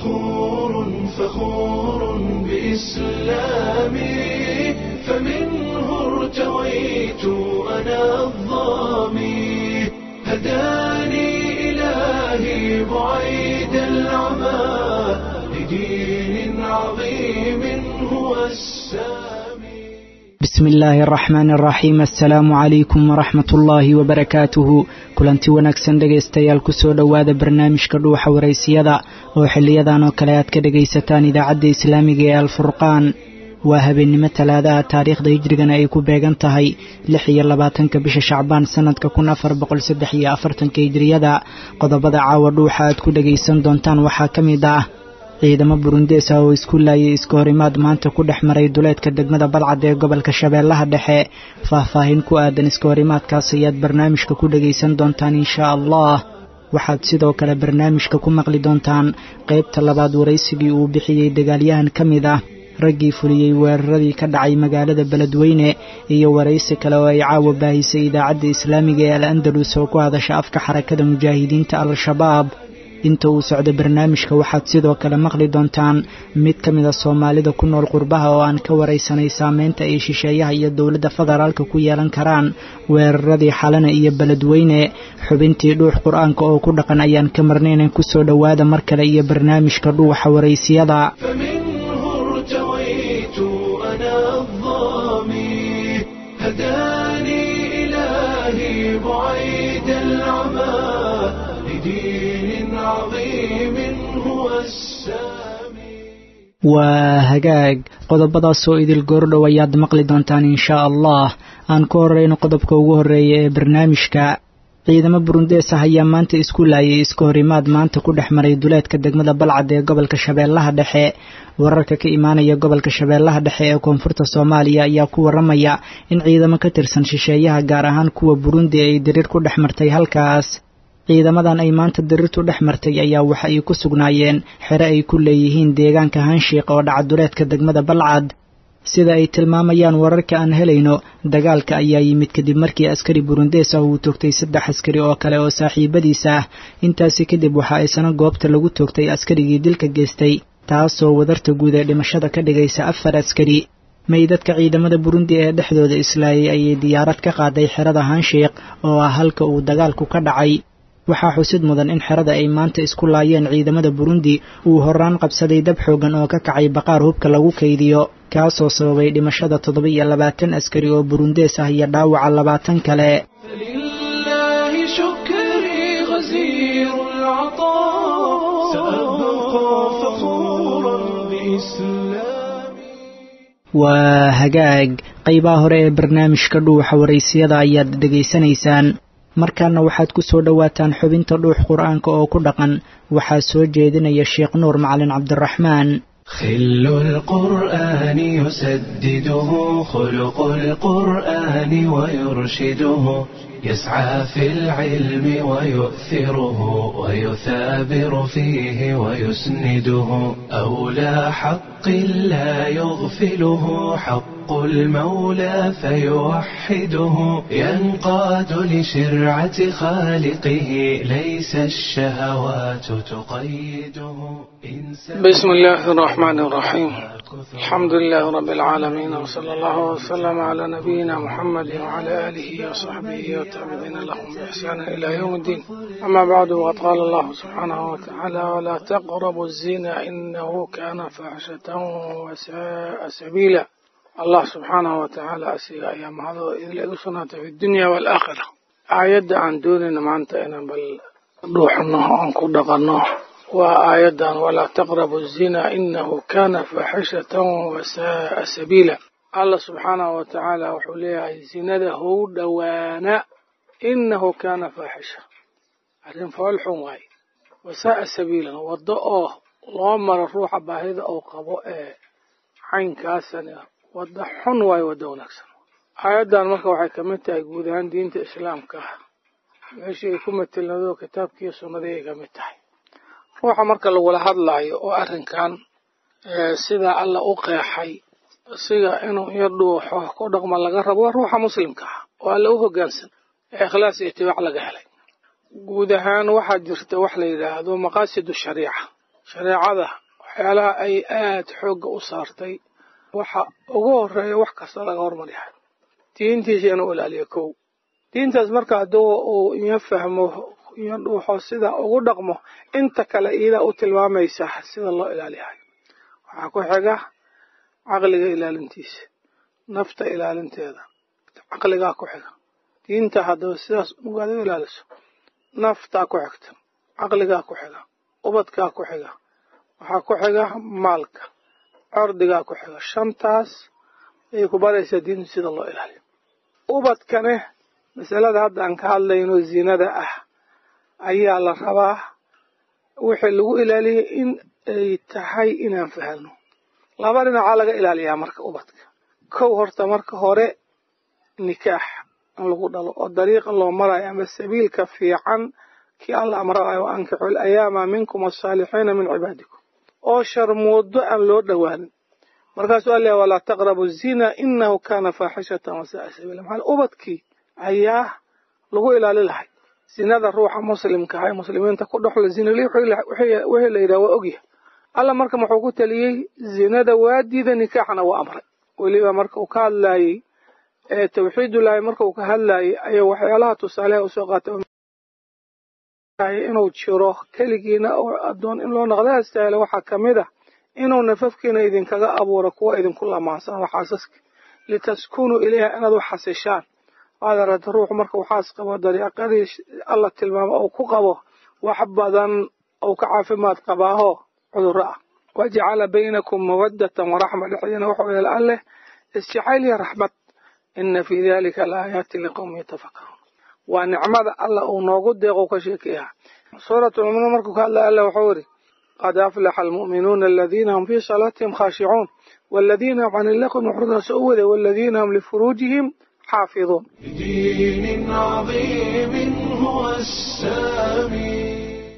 فخور فخور بإسلامي فمنه ارتويت أنا الظامي هداني إلهي بعيد العمى لدين عظيم هو السامي bismi illaahi araxmaani araxiim assalaamu calaykum waraxmat ullaahi wabarakaatuhu kulanti wanaagsan dhegaystayaal kusoo dhowaada barnaamijka dhuuxa waraysiyada oo xiliyadan oo kale aad ka dhegaysataan idaacadda islaamiga ee alfurqaan waa habeennimo talaadaha taariikhda hijrigana ay ku beegan tahay lix iyo labaatanka bisha shacbaan sanadka kun afar boqol saddex iyo afartanka hijriyada qodobada caawa dhuuxa aad ku dhegaysan doontaan waxaa ka mid ah ciidamo burundees ah oo isku laayay iska horimaad maanta ku dhex maray duleedka degmada balcad ee gobolka shabeellaha dhexe faahfaahin ku aadan iska horimaadkaas ayaad barnaamijka ku dhegaysan doontaan inshaa allah waxaad sidoo kale barnaamijka ku maqli doontaan qaybta labaad waraysigii uu bixiyey dagaalyahan ka mid ah raggii fuliyey weeraradii ka dhacay magaalada beledweyne iyo waraysi kale oo ay caawa baahisay idaacadda islaamiga ee al andalus oo ku hadasha afka xarakada mujaahidiinta al-shabaab inta uu socdo barnaamijka waxaad sidoo kale maqli doontaan mid ka mid a soomaalida ku nool qurbaha oo aan ka waraysanay saameynta ay shisheeyaha iyo dowladda federaalka ku yeelan karaan weeraradii xalana iyo beledweyne xubintii dhuux qur-aanka oo ku dhaqan ayaan ka marnaynan kusoo dhowaada mar kale iyo barnaamijka dhuuxa waraysiyada فمنه ارتويت أنا الظامي هداني إلهي بعيد العمى لدين عظيم هو السامي waa hagaag qodobadaasoo idil goordhow ayaad maqli doontaan inshaa allah aan ku horeyno qodobka ugu horreeya ee barnaamijka ciidamo burundees ah ayaa maanta isku laayay iska horimaad maanta ku dhex maray duleedka degmada balcad ee gobolka shabeellaha dhexe wararka ka imaanaya gobolka shabeellaha dhexe ee koonfurta soomaaliya ayaa ku waramaya in ciidamo ka tirsan shisheeyaha gaar ahaan kuwa burundi ay diriir ku dhex martay halkaas ciidamadan ay maanta diriirtu dhex martay ayaa waxa ay ku sugnaayeen xere ay ku leeyihiin deegaanka hanshiiq oo dhaca duleedka degmada balcad sida ay tilmaamayaan wararka aan helayno dagaalka ayaa yimid kadib markii askari burundees ah uu toogtay saddex askari oo kale oo saaxiibadiis ah intaasi kadib waxa aysana goobta lagu toogtay askarigii dilka geystay taasoo wadarta guud ee dhimashada ka dhigaysa afar askari meydadka ciidamada burundi ee dhexdooda islaayay ayay diyaarad ka qaaday xerada hanshiiq oo ah halka uu dagaalku ka dhacay waxaa xusid mudan in xerada ay maanta isku laayeen ciidamada burundi uu horaan qabsaday dab xoogan oo ka kacay baqaar hubka lagu kaydiyo kaasoo sababay dhimashada toddoba iyo labaatan askari oo burundees ah iyo dhaawaca labaatan kale فلله شكري غزير العطاء سأبقى فخورا بإسلامي waa hagaag qaybaha hore ee barnaamijka dhuuxa waraysiyada ayaad dhegaysanaysaan markaana waxaad ku soo dhowaataan xubinta dhuux qur-aanka oo ku dhaqan waxaa soo jeedinaya sheekh nuur macalin cabdiraxmaan خل القرآن يسدده خلق القرآن ويرشده يسعى في العلم ويؤثره ويثابر فيه ويسنده أولى حق لا يغفله حق المولى فيوحده ينقاد لشرعة خالقه ليس الشهوات تقيده إنسان بسم الله الرحمن الرحيم الحمد لله رب العالمين وصلى الله وسلم على نبينا محمد وعلى آله وصحبه والتابعين لهم بإحسان إلى يوم الدين أما بعد وقد قال الله سبحانه وتعالى ولا تقربوا الزنا إنه كان فاحشة وساء سبيلا الله سبحانه وتعالى أسيغ أيام هذا إذ لأسنا في الدنيا والآخرة آيات عن دوننا ما أنت أنا بل روحنا أنكو دقناه وآيادا ولا تقربوا الزنا إنه كان فاحشة وساء سبيلا الله سبحانه وتعالى وحوليها زنده دوانا إنه كان فاحشة أرين فالحون واي وساء سبيلا وضعه الله مر الروح باهذا أو قباء عين كاسنا وضحون واي ودونكسن آيادا مركا waxay kamid tahay guud ahaan diinta islaamka meeshii ay ku matelnado kitaabkii sunnadii ay kamid tahay ruuxa marka lagula hadlaayo oo arrinkan sidaa alla u qeexay siga inuu iyo dhuuxo ku dhaqma laga rabo waa ruuxa muslimka ah oo alla u hoggaansan ee ikhlaas iyo itibaac laga helay guud ahaan waxaa jirta wax la yidhaahdo maqaasidu shariica shareecada waxyaalaha ay aad xoogga u saartay waxa ugu horeeya wax kasta laga hormaryahay diintiisa inuu ilaaliyo kow diintaas marka hadduu uu iyo fahmo iyo dhuuxo sida ugu dhaqmo inta kale iyadaa u tilmaamaysa sida loo ilaaliyahay waxaa ku xiga caqliga ilaalintiisa nafta ilaalinteeda caqligaa ku xiga diinta haddaba sidaas ugaad u ilaaliso naftaa ku xigta caqligaa ku xiga ubadkaa ku xiga waxaa ku xiga maalka cordigaa ku xiga shantaas ayay ku baraysaa diintu sida loo ilaaliyo ubadkane masalada hadda aan ka hadlayno zinada ah ayaa la rabaa wixii lagu ilaaliyay in ay tahay inaan fahanno laba dhinacaa laga ilaaliyaa marka ubadka kow horta marka hore nikaax in lagu dhalo oo dariiqa loo marayo ama sabiilka fiican kii alla amraayo wa ankixu alayaama minkum asaalixiina min cibaadikum oo sharmoodo aan loo dhowaanin markaasuu alla walaa taqrabu zina inahu kana faaxishatan wasaaa sabiila maxaa ubadkii ayaa lagu ilaali lahay zinada ruuxa muslimka ah ee muslimiinta ku dhexlo zinali wixii la yidhaha waa ogyahay alla marka muxuu ku taliyey zinada waa diida nikaaxna waa amray weliba marka uu ka hadlaayey ee tawxiidullaahi marka uu ka hadlaayey ayuu waxyaalaha tusaaleha usoo qaatay inuu jiro keligiina oo addoon in loo naqda astaahilo waxaa ka mid ah inuu nafafkiina idinkaga abuuro kuwa idinku lamaansan oo xaasaska litaskunuu ilayha inaad u xasishaan waad aragta ruuxu marka uu xaas qabo dariiqadii alla tilmaamo uu ku qabo wax badan uu ka caafimaad qabaaho cudurro ah wajacala baynakum mawaddatan waraxma dhexdiina wuxuu yeela alleh isjacayl iyo raxmad ina fii dalika laayaati liqowmi yatafakaruun waa nicmada alla uu noogu deeqo ka sheekeeya suuratulmuminuun markuu ka hadlaya alla wuxuu yidhi qad aflaxa almu'minuuna aladiina hum fii salaatihim khaashicuun والذين هم عن اللغو معرضون سؤوده والذين هم لفروجهم حافظون بدين عظيم هو السامي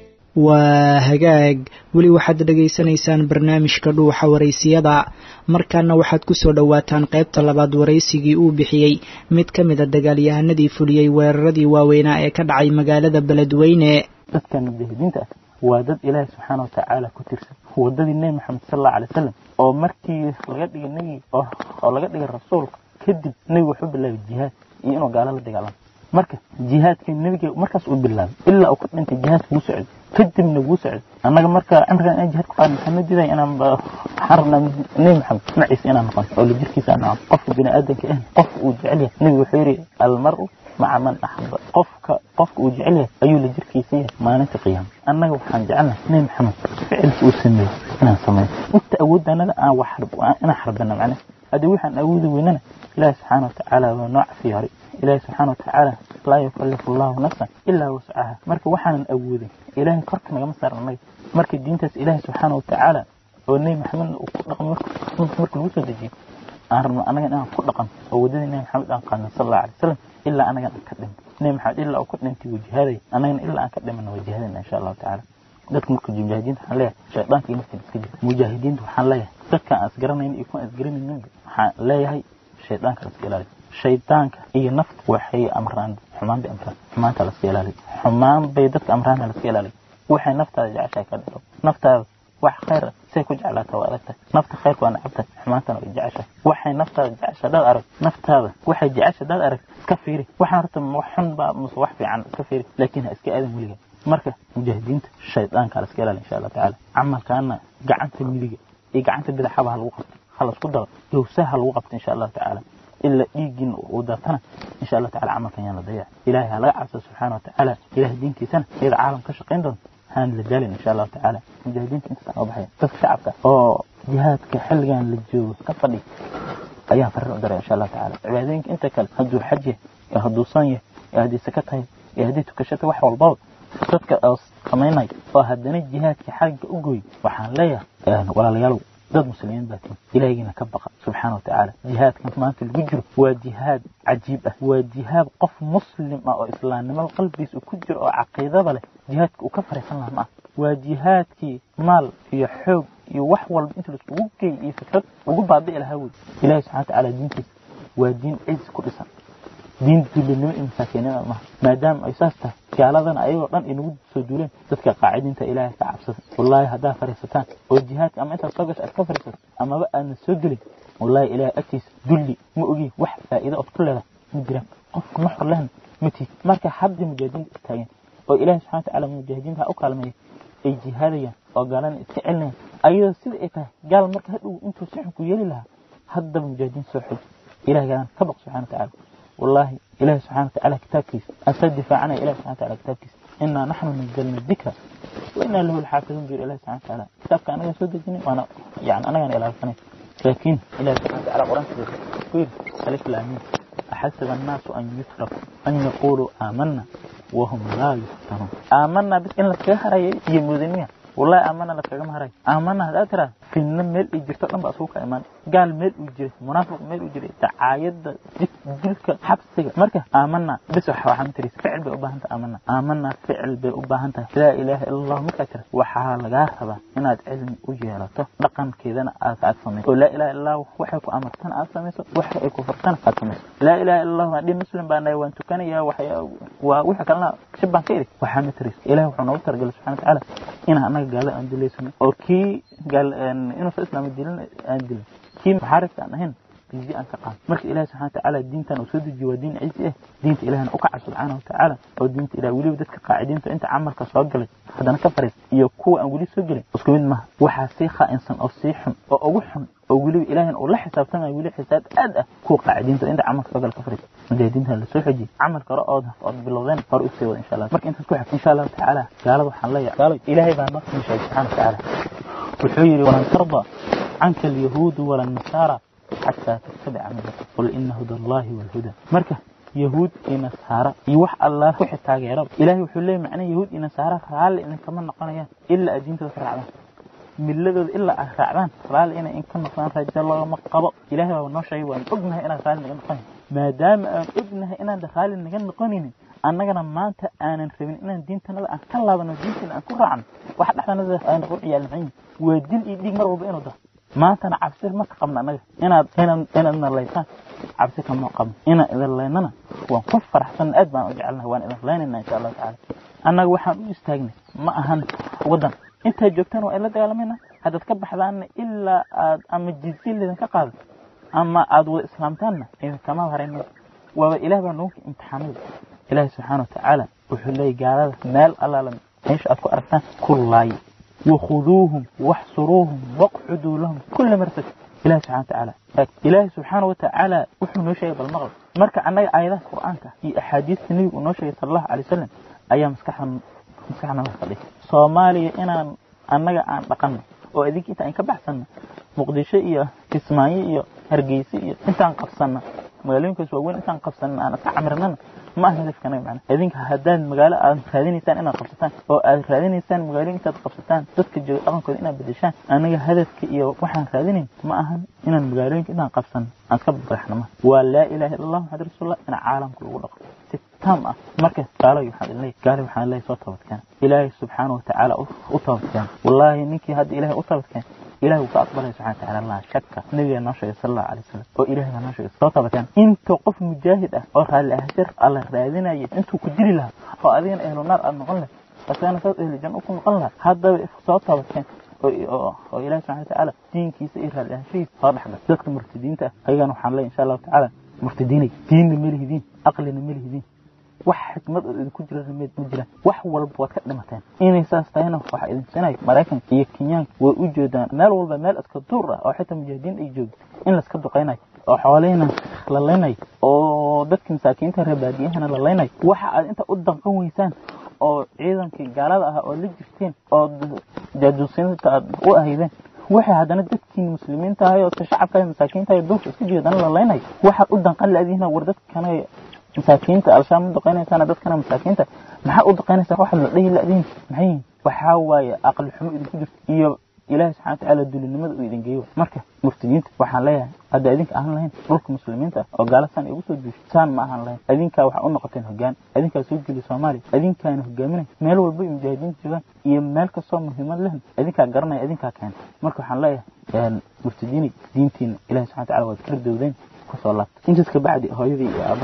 waa hagaag weli waxaad dhegaysanaysaan barnaamijka dhuuxa waraysiyada markaana waxaad ku soo dhowaataan qaybta labaad waraysigii uu bixiyey mid ka mid a dagaalyahanadii fuliyey weeraradii waaweynaa ee ka dhacay magaalada beledweyne dadkan mujaahidiinta ah waa dad ilaahi subxaana watacaala ku tirsan wadadii nebi maxamed sal allau alay wasalam oo markii laga dhigay nebi oo laga dhigay rasuulka kadib nebi wuxuu bilaabay jihaad iyo inuu gaalo la dagaalamo marka jihaadka nebiga markaas uu bilaabay ilaa uu ka dhintay jihaadka wuu socday kadibna wuu socday annaga marka cimrigan inaan jihaad ku qaadno waxaan diiday inaan waxaan rabnaa nebi maxamed maciisa inaan noqon oo la jirkiisa aan noqon qofka bini aadanka ah qofka uu jecel yahay nebigu wuxuu yidhi almaru maca man axaba qofka qofka uu jecel yahay ayuu la jirkiisa yahay maalinta qiyaama annaga waxaan jecelnahay nebi maxamed ficilka uu sameeyey inaan sameeyo inta awoodda annaga aan wax inaan xarbana macnaha haddii waxaan awoodi weynana ilaahi subxaana watacaala waa noo cafiyaaray ilaahi subxaana watacaala laa yukalifu allahu nafsan ilaa wascaha marka waxaanan awoodin ilaahay korka nagama saaran annaga marka diintaas ilaahi subxaana watacaala oo nebi maxamedna uu ku dhaqmo marka lagu soo dejiyo aan rabno annaga inaan ku dhaqan oo waddadii nebi maxamed aan qaadno sal allahu alay wasalam ilaa anagan aan ka dhimin nebi maxamed ilaa uu ka dhintay wuu jihaadaya annagana ilaa aan ka dhimanna waa jihaadayna insha allahu tacaala dadka marka mujaahidiinta waxaan leeyahay shaydaanka iyo naftiina iska jira mujaahidiinta waxaan leeyahay dadka aan isgaranayn iyo kuwa aan isgaranayninba waxaan leeyahay shaydaanka la iska ilaaliyo shaydaanka iyo nafta waxay amraan xumaan bay amraan xumaanta la iska ilaaliyo xumaan bay dadka amraana la iska ilaaliyo waxay naftaada jeceshahay ka dhalo naftaada wax khayr say ku jeclaata waa adagtahay nafta khayrka waa nacabtahay xumaantana way jeceshahay waxay naftaada jecesha dad arag naftaada waxay jecesha dad arag iska fiiri waxaan horta wax xun baa muse wax fiican iska fiiri laakiin ha iska aadan weliga marka mujaahidiinta shaydaanka la iska ilaaliyo insha allah tacaala camalkaana gacanta midiga iyo gacanta bidaxaba ha lagu qabto ha laisku daro gowsaha ha lagu qabto insha allahu tacaala ilaa dhiiggiin uu daatana insha allah tacala camalkan yaan la dayac ilaahay ha laga cabso subxaana watacaala ilahay diintiisana iyada caalam ka shaqayn doonto haan la daalin insha allahu tacaala mujaahidiinta intaas aan baxaya dadka shacabka oo jihaadka xilligan la joogo ka fadhi ayaan farir u daray insha allahu tacaala cibaadooyinka inta kale hadduu xaj yahay iyo hadduu san yahay iyo haddii saka tahay iyo haddii tukashata wax walbaba dadka oo samaynaya oo haddana jihaadka xagga u gooy waxaan leeyahay walaalayaalow dad muslimiin baa tihin ilaahigiina ka baqa subxaana watacaala jihaadkan maanta lagu jiro waa jihaad cajiib ah waa jihaad qof muslim ah oo islaamnimada qalbigiisa ku jiro oo caqiidada leh jihaadka uu ka fariisan laha ma ah waa jihaadkii maal iyo xoog iyo wax walba inta laiskugu geey iyo fikrad ugu baabi'i lahaa wey ilahi subxana watacaala diintiisa waa diin ciz ku dhisan diin dulinimo iyo masaakiinima maha maadaama ay saas tahay gaaladana ayagoo dhan inagu soo duuleen dadka qaacidiinta ilaahay ka cabsada wallaahi haddaa fariisataan oo jihaadka ama intaad soo gasho aad ka fariisato amaba aadna soo gelin wallaahi ilaahay agtiisa dulli ma ogi wax faa'iido ood ku leedahay ma jiraan qofka ma xor lehna ma tiid marka hadda mujaahidiinta istaageen oo ilaahay subxana watacaala mujaahidiinta ha u kaalmeeya ay jihaadayaan oo gaalana iska celinayaan ayadoo sida ay tahay gaal marka hadhow intuu si xun ku yeeli lahaa haddaba mujaahidiin soo xoji ilahay gaalan ka baq subxana watacaala wallaahi ilahi subxana watacaala kitaabkiisa asaa difaacanaya ilahi subxana wataala kitaabkiisa inaa naxnu nazalna dikra wa inaa lahu lxaafiduun buyur ilahi subxana watacaala kitaabka anagaa soo dejinay waana yani anagaana ilaalsanay laakiin ilahi subxana wataala qur-aankiisa ku yidhi alif laamiin أحسب الناس أن يتركوا أن يقولوا آمنا وهم لا يفتنون آمنا بس إن لك هراي يمودنيا والله آمنا لك كم هراي آمنا هذا ترى في النمل يجري تقلم بأسوق إيمان قال ميل يجري منافق ميل يجري تعايد جلك حبسك مركه آمنا بس وحنا تري فعل بأباهنت آمنا آمنا فعل بأباهنت لا إله إلا الله مكتر وحال جاهبة إن علم وجهلته رقم كذا أسعد سمي ولا إله إلا الله وحيك أمرتنا أسمي وحيك فرتنا أسمي لا إله إلا الله دي مسلم بأن وأنت كان يا وحي وحك الله شبه كيري وحنا تري إله وحنا وتر قال سبحانه وتعالى إن أنا قال أن دليسنا أوكي قال إنه في الإسلام الدين أندل كي محارب أنا هنا بيجي أن تقام مرك إله سبحانه وتعالى الدين تن وسود جوا دين عز إيه دين إله أقع سبحانه وتعالى أو دين إله ولي بدك قاعدين فأنت عمرك سوقل هذا أنا كفرت يكو أن ولي سوقل اسكوين ما وحاسيخا إنسان أو سيحم أو أوحم أو ولي إله أو لا حساب تما ولي حساب أدى كو قاعدين فأنت عمرك سوقل كفرت مجاهدين هلا سو حجي عمرك رأضها فأض باللغين فرق سوى إن شاء الله مرك أنت تكوح إن شاء الله تعالى قال وحن لي قال إلهي بان نقص سبحانه وتعالى وحيري ولن ترضى عنك اليهود ولا النصارى حتى تتبع ملته قل إن هدى الله والهدى مركه يهود إن نصارى يوح الله وحي تاغيرا إلهي وحلي معنى يهود إن نصارى رال إن كمان نقنيا إلا أدين تفرعنا ملدود إلا أفرعنا رال إن إن كان نقنان رجال الله ما قبض إلهي وانو شيء وان أبنها إنا رال نغن نقنين ما دام أن أبنها إنا دخال نغن نقنين annagana maanta aanan rabin inaan diintanada aan ka laabano diintina aan ku raacno waxa dhexdanada aan ku ciyaalmayn waa dil iyo dhiig mar walba inuu daro maantana cabsi ma ka qabno annaga inaad inaad inaad nalaysaan cabsi kama qabno inaan idin laynana waan ku faraxsan aad baan u jecelnahay waan idin laynayna insha allahu tacaala annaga waxaan u istaagnay ma ahan waddan intaad joogtaan waa ila dagaalamayna haddaad ka baxdaanna ilaa aad ama jizya lidinka qaado ama aad wada islaamtaanna idinkama harayna waaba ilaah baa nagu imtixaanada ilaahi subxaana watacaala wuxuu leeyay gaalada meel allaala meesha aad ku aragtaan ku laayo wakhuduuhum waxsuruuhum waqcuduu lahum kula marsad ilahi subxana watacaala ilaahi subxaana watacaala wuxuu noo sheegay bal maqal marka annaga aayadaha qur'aanka iyo axaadiista nebigu uu noo sheegay sala allahu alay wasalam ayaa maskaxda maskaxna la fadhiya soomaaliya inaan annaga aan dhaqanno oo idinka inta aan ka baxsanno muqdisho iyo kismaayo iyo hargeysa iyo intaan qabsanno magaalooyinkaas waaweyn intaan qabsanin aan iska camirnana ma aha hadafkanaga macna idinka haddaad magaalo aad raadinaysaan inaad qabsataan oo aad raadinaysaan magaalooyin intaad qabsataan dadka jooga dhaqankooda inaad bedeshaan anaga hadafka iyo waxaan raadinayn ma ahan inaan magaalooyinka intaan qabsano aan ka badaxno ma waa laa ilaha illa allah maxamad rasuulullah in caalamka lagu dhaqo si taam ah marka gaaloy waxaan idin leeyahay gaaloy waxaan leeyahay soo toobadkeena ilaahay subxaana watacaala u toobadkeena wallaahi ninkii hadda ilaahay u toobadkeena إله وكأقبله سبحانه وتعالى الله شك نبي الناشر صلى الله عليه وسلم أو إله الناشر صوت كان أنت قف مجاهد أو قال أهجر الله رأينا أنت كجري لها أو أذين أهل النار أن نقلنا بس أنا صوت أهل الجنة أكون نقلنا هذا صوت كان oo ilaahi subxana watacaala diinkiisa i raali ahaanshihiisa soo dhexgal dadka murtadiinta ayagana waxaan leeyahay insha allahu tacaala murtadiinay diinna ma lihidiin aqlina ma lihidiin wax xikmad oo idinku jira ma jiraan wax walba waad ka dhimateen inay saas tahayna waxaa idin sinaya maraykanka iyo kenyaanka way u jeedaan meel walba meel iska duur ah oo xitaa mujaahidiin ay joogto in laiska duqaynayo oo xoolihina la laynayo oo dadka masaakiinta reebaadiyahana la laynayo waxa aad inta u danqan weysaan oo ciidankii gaalada ah oo la jirteen oo jaajuusinta aad u ahaydeen waxay haddana dadkiin muslimiinta ahay oo shacabka masaakiinta ahay duurka iska jeedana la laynayo waxaad u danqan laadiina war dadkana masaakiinta alshaam u duqaynaysaan dadkana masaakiinta maxaa u duqaynaysaan waxa la dhihi laadiin maxay yihiin waxaa waaye aqli xumo idinku jirto iyo ilaahi subxana watacaala dulinimada uu idin geeyo marka muftidiinta waxaan leeyahay hadda idinka ahaan lahayn dhulka muslimiinta oo gaala saan igu soo duushay saan ma ahaan lahayn idinkaa waxaa u noqoteen hogaan idinkaa soo geliya soomaaliya idinkaana hogaaminay meel walba ay mujaahidiinta joogaan iyo meel kastoo muhiimad lehen idinkaa garanaya idinkaa keena marka waxaan leeyahay muftidiinay diintiina ilahi subxana wataala waad kala dowdeen kusoo laabta intaas ka bacdi hooyadii iyo aabahay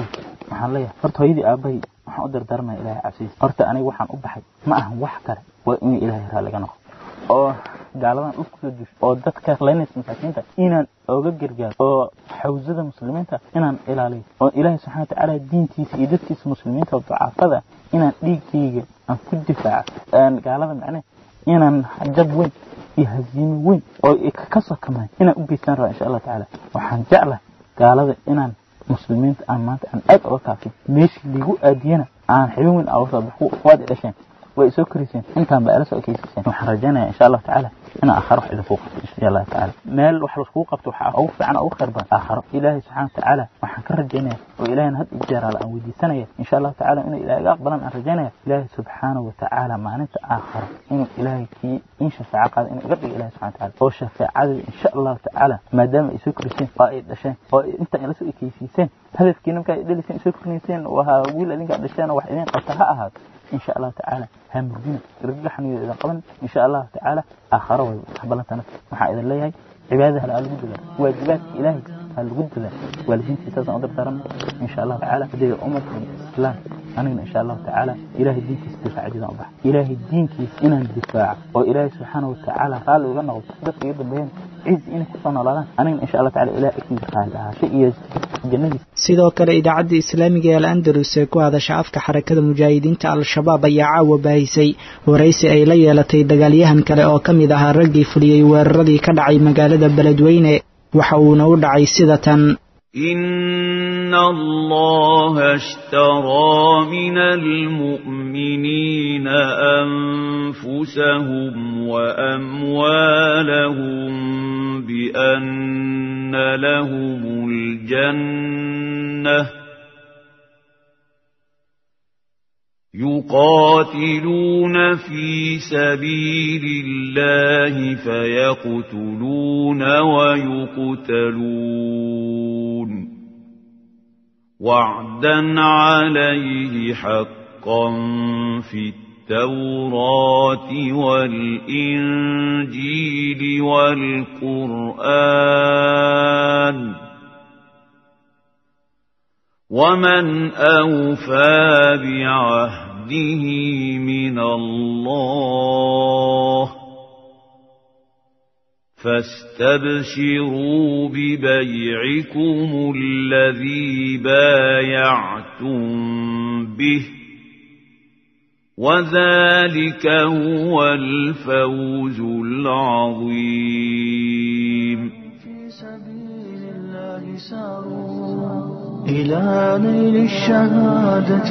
waxaan leeyahay horta hooyadii aabbahay waxaan u dardaarmaya ilaahay cabsiis horta aniga waxaan u baxay ma ahan wax kale waa in ilaahay raalliga noqo oo gaaladan dhulka kusoo jirsho oo dadka laynaysa masaakiinta inaan oga gargaaro oo xawsada muslimiinta inaan ilaaliyo oo ilaahay subxana watacaala diintiisa iyo dadkiisa muslimiinta oo ducaafada inaan dhiigkayga aan ku difaaco gaalada macne inaan jab weyn iyo haziimo weyn oo ka sokamay inaan u geystaan raba insha allah tacaala waxaan jeclahay gaalada inaan muslimiinta aan maanta aan aad oga kaafin meeshii liigu aadiyana aan xibin weyn aa soo baxo waad dhasheen way soo koriseen intaan baa ila soo ekeysiseen waxaan rajaynayaa insha allahu tacaala inaan aakharo wax idinku qabto insha allahu tacaala meel wax laiskugu qabto waxaa ugu fiican ugu khayr badan aakharo ilaahay subxaana watacaala waxaan ka rajaynaya oo ilaahayna had iyo jeer ala aan weydiisanaya insha allahu tacaala inuu ilaahay iga aqbalan aan rajaynaya ilaahay subxaana watacaala maalinta aakharo inuu ilaahay kii in shafaaco qaada inuu iga dhigo ilahay subxana watacaala oo shafaacadii insha allahu tacaala maadaama ay soo koriseen oo ay dhasheen oo inta ila soo ekeysiiseen hadafkiina markaa ay dhaliseen soo korinayseen waa wiil adinka dhasheen oo wax idin qabta ha ahaato إن شاء الله تعالى همرجنا رجحني إذا قبل إن شاء الله تعالى آخر وحبلنا تنف محا إذا الله عبادة هل الجد له واجبات إلهي هل الجد له والدين في ساسا أضرب ترم إن شاء الله تعالى بدي أمة الإسلام أنا إن شاء الله تعالى إلهي الدين كيس دفاع جدا أبح إلهي الدين كيس إنا الدفاع وإلهي سبحانه وتعالى قال وغنى وتصدق يبن بين عز إنك صنع لنا أنا إن شاء الله تعالى إلهي أكيد قال شيء جنبي sidoo kale idaacadda islaamiga ee al andalus ee ku hadasha afka xarakada mujaahidiinta al-shabaab ayaa caawa baahisay waraysi ay la yeelatay dagaalyahan kale oo ka mid ahaa raggii fuliyey weeraradii ka dhacay magaalada beledweyne waxa uuna u dhacay sida tan إن الله اشترى من المؤمنين أنفسهم وأموالهم بأن لهم الجنة يقاتلون في سبيل الله فيقتلون ويقتلون وعدا عليه حقا في التوراة والإنجيل والقرآن ومن أوفى بعهده من الله فاستبشروا ببيعكم الذي بايعتم به وذلك هو الفوز العظيم في سبيل الله ساروا إلى نيل الشهادة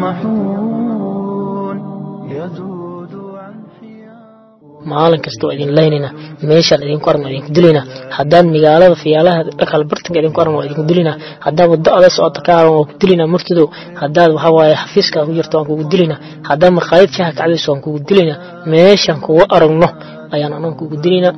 يطمحون يذود عن حياه maalin kasta waa idin laynayna meeshaan idinku aragna idinku dilayna haddaan magaalada fiyaalaha dhakal bartanka idinku aragna waa idinku dilayna haddaad waddo ada socota ka aran waa ku dilayna murtidow haddaad waxa waaye xafiiska ku jirto waan kugu dilayna haddaad markhaayad shaha kacdayso waan kugu dilayna meeshaan kugu aragno ayaan anan kugu dilayna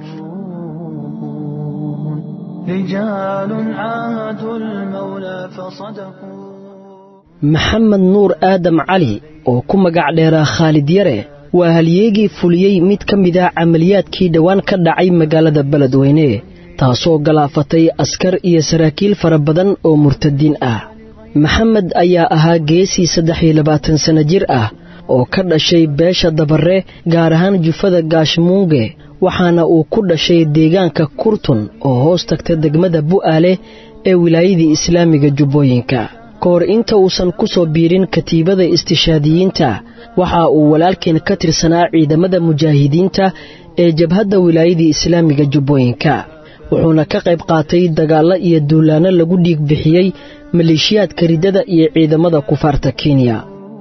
رجال عاهدوا المولى فصدقوا maxamed nuur aadam cali oo ku magac dheeraa khaalid yare waa halyeegii fuliyey mid ka mid ah camaliyaadkii dhowaan ka dhacay magaalada beledweyne taasoo galaafatay askar iyo saraakiil fara badan oo murtadiin ah maxamed ayaa ahaa geesii saddex iyo labaatan sanno jir ah oo ka dhashay beesha dabarre gaar ahaan jufada gaashmuunge waxaana uu ku dhashay deegaanka kurtun oo hoos tagta degmada bu'aale ee wilaayadii islaamiga jubbooyinka ka hor inta uusan ku soo biirin katiibada istishaadiyiinta waxa uu walaalkeen ka tirsanaa ciidamada mujaahidiinta ee jabhadda wilaayadii islaamiga jubbooyinka wuxuuna ka qayb qaatay dagaallo iyo duulaanno lagu dhiig bixiyey maleeshiyaadka riddada iyo ciidamada kufaarta kenya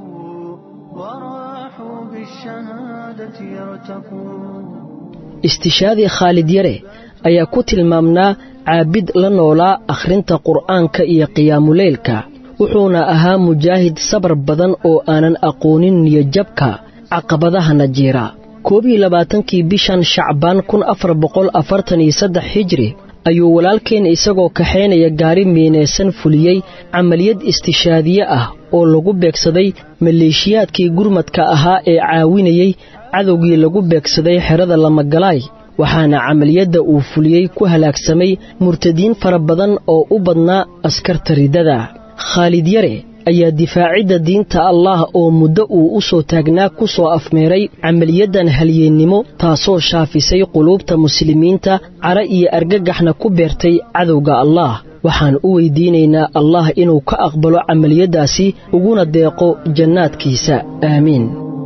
وراحوا بالشهادة يرتقون istishaadii khaalid yare ayaa ku tilmaamnaa caabid la noolaa akhrinta qur'aanka iyo qiyaamuleylka wuxuuna ahaa mujaahid sabar badan oo aanan aqoonin niyojabka caqabadahana jiira koob iyo labaatankii bishan shacbaan kun afar boqol afartan iyo saddex hijri ayuu walaalkeen isagoo kaxaynaya gaari miinaysan fuliyey camaliyad istishaadiye ah oo lagu beegsaday maleeshiyaadkii gurmadka ahaa ee caawinayey cadowgii lagu beegsaday xerada lamagalaay waxaana camaliyadda uu fuliyey ku halaagsamay murtadiin fara badan oo u badnaa askarta riddada khaalid yare ayaa difaacidda diinta allah oo muddo uu u soo taagnaa ku soo afmeeray camaliyadan halyeennimo taasoo shaafisay quluubta muslimiinta cara iyo argagaxna ku beertay cadowga allah waxaan u weydiinaynaa allah inuu ka aqbalo camaliyaddaasi uguna deeqo jannaadkiisa aamiin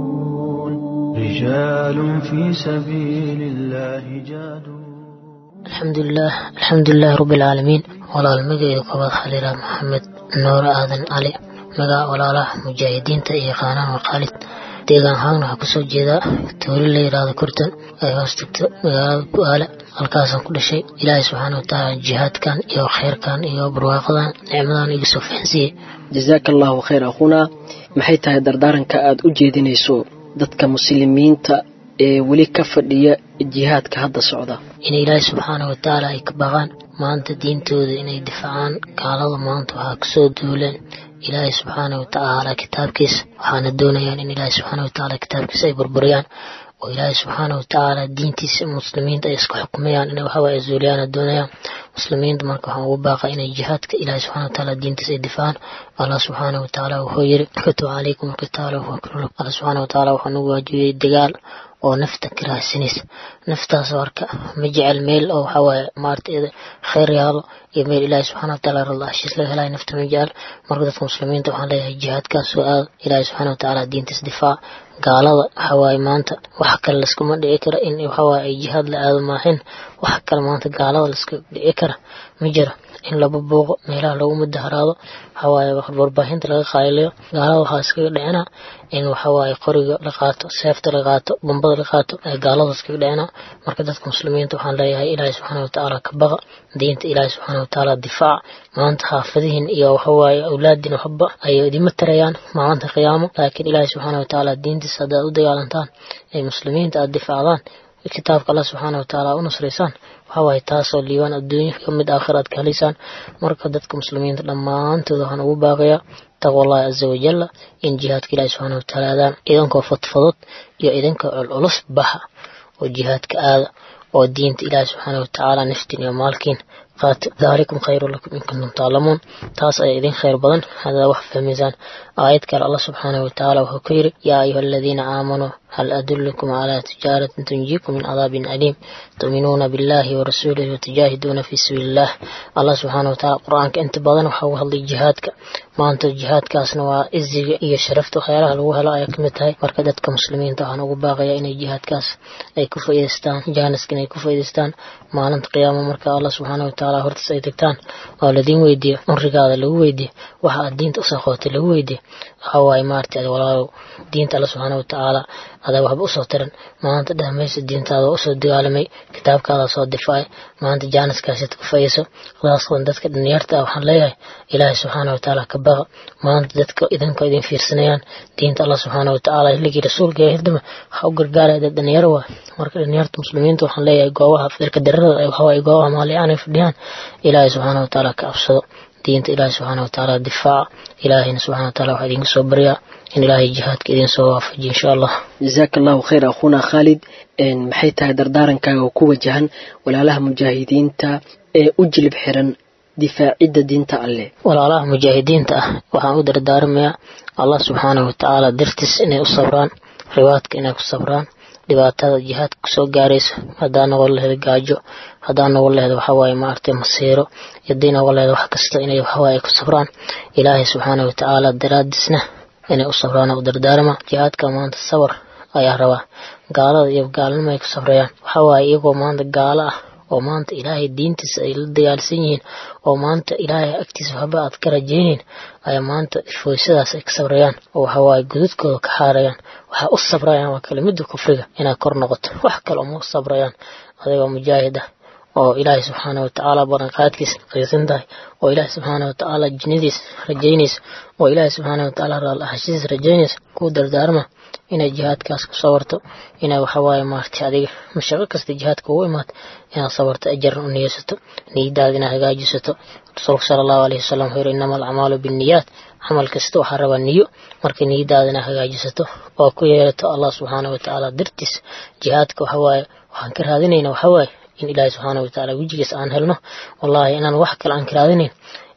رجال في سبيل الله جادوا alxamdulilah alxamdulilahi rabbi alcaalamiin walaal magayda koobaad xaliilaa maxamed noore aadan cali magaca walaalaha mujaahidiinta iyo yaqaanaan waqaalid deegaan ahaan waxaa kusoo jeedaa tooli la yidhaahdo kurtan ay hoos tagto magaalada bu-aale halkaasaan ku dhashay ilaahay subxaana watacaala jihaadkan iyo khayrkan iyo barwaaqadan nicmadan iga soo fahansiiyey jasaaka allaahu khayr akhuunaa maxay tahay dardaaranka aad u jeedinayso dadka muslimiinta ee weli ka fadhiya jihaadka hadda socda in ilaahay subxaana watacaala ay ka baqaan maanta diintooda inay difaacaan gaalada maanta waxaa kusoo duuleen ilaahay subxaana watacaala kitaabkiisa waxaana doonayaan in ilaahay subxaana watacaala kitaabkiisa ay burburiyaan oo ilaahay subxaana watacaala diintiisa muslimiinta ay isku xukumayaan inay waxawaaye zuuliyaana doonayaan muslimiinta marka waxaan ugu baaqa inay jihaadka ilaahay subxana watacaala diintiisa ay difaacaan allah subxaana watacaala wuxuu yiri kutub calaykum alqitaala wahuwa kurlu allah subxaana watacaala wuxuu nagu waajibiyey dagaal oo nafta ka raadsanaysa naftaas marka ma jecel meel oo waxawaaye maarata khayr yaalo iyo meel ilaahay subxana wataala ralla heshiis laga helayo nafta ma jecel marka dadka muslimiinta waxaan leeyahay jihaadkaas soo aado ilaahay subxana watacaala diintiis difaac gaalada waxawaaye maanta wax kale laskuma dhici kara in waxawaaye ay jihaad la aado maahin wax kale maanta gaalada laska dhici kara ma jiro in laba buuqo meelaha lagu mudaharaado waxawaaye warbaahinta laga qaalilayo gaalada waxaa iskaga dhicina in waxawaaye qoriga la qaato seefta la qaato bombada la qaato ee gaalada iskaga dhicina marka dadka muslimiinta waxaan leeyahay ilaahay subxaana watacaala ka baqa diinta ilaahay subxaana watacaala difaac maanta xaafadihin iyo waxawaaye awlaadin waxba ayay idima tarayaan maalinta qiyaamo laakiin ilaahay subxaana watacaala diintiisa haddaad u dagaalantaan ee muslimiinta aad difaacdaan kitaabka allah subxaana watacaala u nusraysaan waxawaaye taasoo liibaan adduunya ka mid aakhira aad ka helaysaan marka dadka muslimiinta dhammaantooda waxaan ugu baaqayaa taqwa allahi caza wajalla in jihaadka ilahi subxaana watacaala aadaan idankoo fadfadod iyo idankoo culculus baxa oo jihaadka aada oo diinta ilaahi subxaana watacaala naftiin iyo maalkiin qaata daalikum khayru lakum in kuntum taalamuun taas ayaa idin khayr badan haddaad wax fahmaysaan aayad kale allah subxaana watacaala wuxuu ku yidhi yaa ayuha aladiina aamanuu hal adullukum calaa tijaaratin tunjiikum min cadaabin aliim tu'minuuna billahi warasuulihi watujaahiduuna fii sabiili illah allah subxaana watacaala qur-aanka inta badan waxaa uga hadlay jihaadka maanta jihaadkaasna waa iziga iyo sharafta waxyaalaha lagu helo ayaa kamid tahay marka dadka muslimiinta waxaan ugu baaqayaa inay jihaadkaas ay ku faa'iidaystaan jaaniska inay ku faa'iidaystaan maalinta qiyaamo marka allah subxaana watacaala hortaas ay tagtaan oo ladiin weydiiyo cumrigaada lagu weydiiyo waxa aad diinta usoo qootay lagu weydiiyo waxaa waaye maaragtay walaalow diinta alla subxaana watacaala adaa waxba usoo tiran maanta dhahmaysa diintaada waa usoo dagaalamay kitaabkaada soo difaacay maanta jaaniskaasiad ku fayayso khaasatan dadka dhalinyarta ah waxaan leeyahay ilaahay subxaana watacaala ka baqa maanta dadka idinka idin fiirsanayaan diinta allah subxaana watacaala hilligii rasuulka ee hildama waxaa u gargaaraya dad dhalinyaro waa marka dhalinyarta muslimiinta waxaan leeyahay goobaha firka darada waxawaaye goobaha maalican ay fadhiyaan ilaahay subxaana watacaala ka absado diinta ilaahay subxaana watacaala difaaca ilaahayna subxana wataala waxaa idinka soo baryaa in ilaahay jihaadka idin soo waafajiyo insha allah jasaaka allahu khayr akhuuna khaalid maxay tahay dardaarankaaga oo ku wajahan walaalaha mujaahidiinta ee u jilib xiran difaacidda diinta alleh walaalaha mujaahidiinta ah waxaan u dardaarmayaa allah subxaana watacaala dartiis inay u sabraan ribaadka inay ku sabraan dhibaatada jihaadka kusoo gaarayso haddaa noqon laheyd gaajo haddaa noqon laheyd waxawaaye maaragtay masiiro hadii noqon laheyd wax kasta inay waxawaaye ku sabraan ilaahay subxaana watacaala daraadiisna inay u sabraan u dardaarma jihaadka maanta sabar ayaa rabaa gaalada iyo gaalnimo ay ku sabrayaan waxawaaye iyagoo maanta gaalo ah oo maanta ilaahay diintiisa ay la dagaalsan yihiin oo maanta ilaahay agtiisa waxba aad ka rajaynayn ayaa maanta foysadaas ay ka sabrayaan oo waxawaaye gududkooda ka xaarayaan waxaa u sabrayaan waa kelimada kufriga inaad kor noqoto wax kale uma sabrayaan adigoo mujaahid ah oo ilaahay subxaana watacaala baranqaadkiisa qiisan tahay oo ilaahay subxaana watacaala jinnadiis rajaynaysa oo ilaahay subxaana watacaala raallahashidiis rajaynaysa kuu dardaarma inay jihaadkaas ku sabarto inay waxawaaye maaragtay adiga mashaqo kasta jihaadka ugu imaata inaad sabarto ajarna u niyeysato niyadaada inaad hagaajisato rasuulka sala allahu alayhi wasalam wuxuu yidhi innama alacmaalu binniyaat camal kasta waxaa rabaa niyo marka niyadaada inaad hagaajisato oo ku yeelato allah subxaana watacaala dartiis jihaadka waxawaaye waxaan ka raadinayna waxawaaye in ilaahay subxaana watacaala wejigiis aan helno wallaahi inaan wax kale aan ka raadinayn